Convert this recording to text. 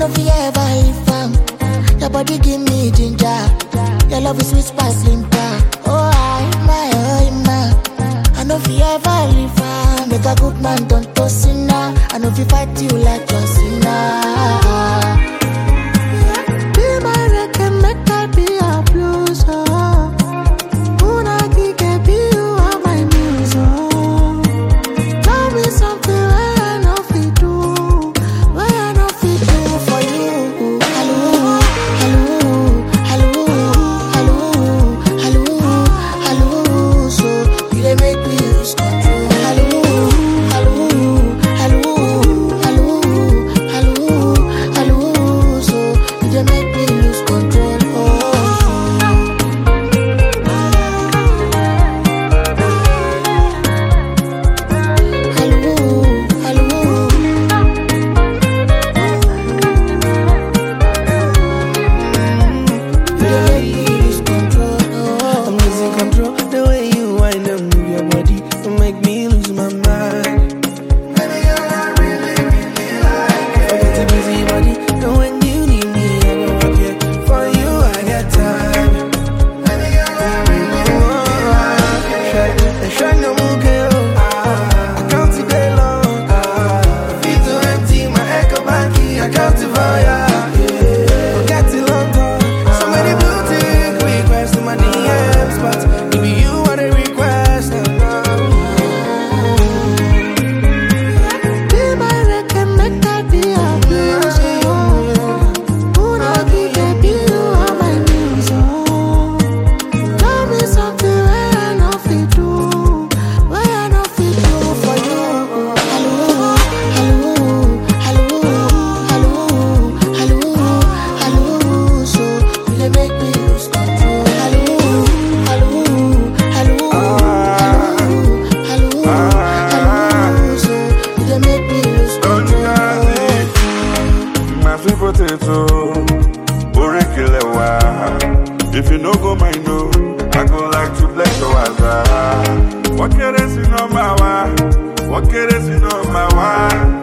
no fear ever leave am. Your body give me ginger. Your love is sweet spice limpa. Oh I my oh my. I no fear ever leave am. Make a good man don't to sinner. I no fi fight you like John Cena. Be my reggae, make I be your blues. Oh. Una kike be you are my muse. Oh. Tell me something where I no fit do, where I no fit do for you. Hello, hello, hello, hello, hello, hello. So you dey make me lose control. Hello, hello, hello, hello, hello, hello. So you dey make me lose control. Oh. Hello, hello. I'm losing control. The way you wind and move your body, you make me lose my mind. Forget the busy body, and when you need me, I go up here. For you, I got time. Shine, shine no more girl. I can't see day long. Feel too empty, my echo back here. I can't see fire. Forget it long gone. So many blue tick requests in my DMs, but if you want a request, Be my reggae, make I be your blues. Una kike be you are my muse. oh. Tell me something where I no fit do, where I no fit do for you. Hello, hello, hello, hello, hello, hello. So you dey make me lose control. Hello, hello, hello, hello, hello, hello. So you dey make me lose control. My sweet potato, orekele wa. If you no go mind no, I go like to bless your waza. What kere si no ma wa, what kere si no ma wa.